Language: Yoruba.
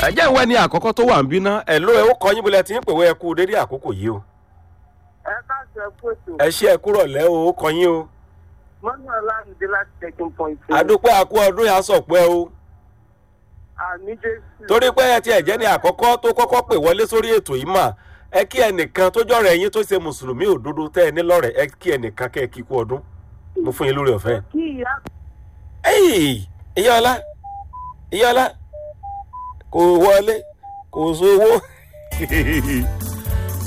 ẹ jẹ́ ìwé ni àkọ́kọ́ tó wà ń bí ná ẹ̀ ló ẹ ó kọ́ yín bólẹ̀ tí ń pèwé ẹ kú dédé àkókò yìí o ẹ káàsì ẹ kú ètò ẹ ṣe ẹ kúrọ̀ lẹ́ o ó kọ́ yín o mọ́nà ọlámídé láti checking point. àdúpẹ́ àkú ọdún yà sọ̀pẹ́ o àmì jésù. torí pé ẹ ti ẹ̀jẹ̀ ní àkọ́kọ́ tó kọ́kọ́ pè wọlé sórí ètò yìí mà ẹ kí ẹnìkan tó jọ̀rọ̀ ẹ̀yin tó ṣe mùsùlùmí òdodo tẹ́ ẹ ní lọ́rẹ̀ ẹ kí ẹnìkan kẹ́ ẹ kí kú ọdún mo fún yín lórí ọ̀fẹ́. kí ìyá ẹ̀yì ìyáọlá ìyáọlá kò wọlé kò sówó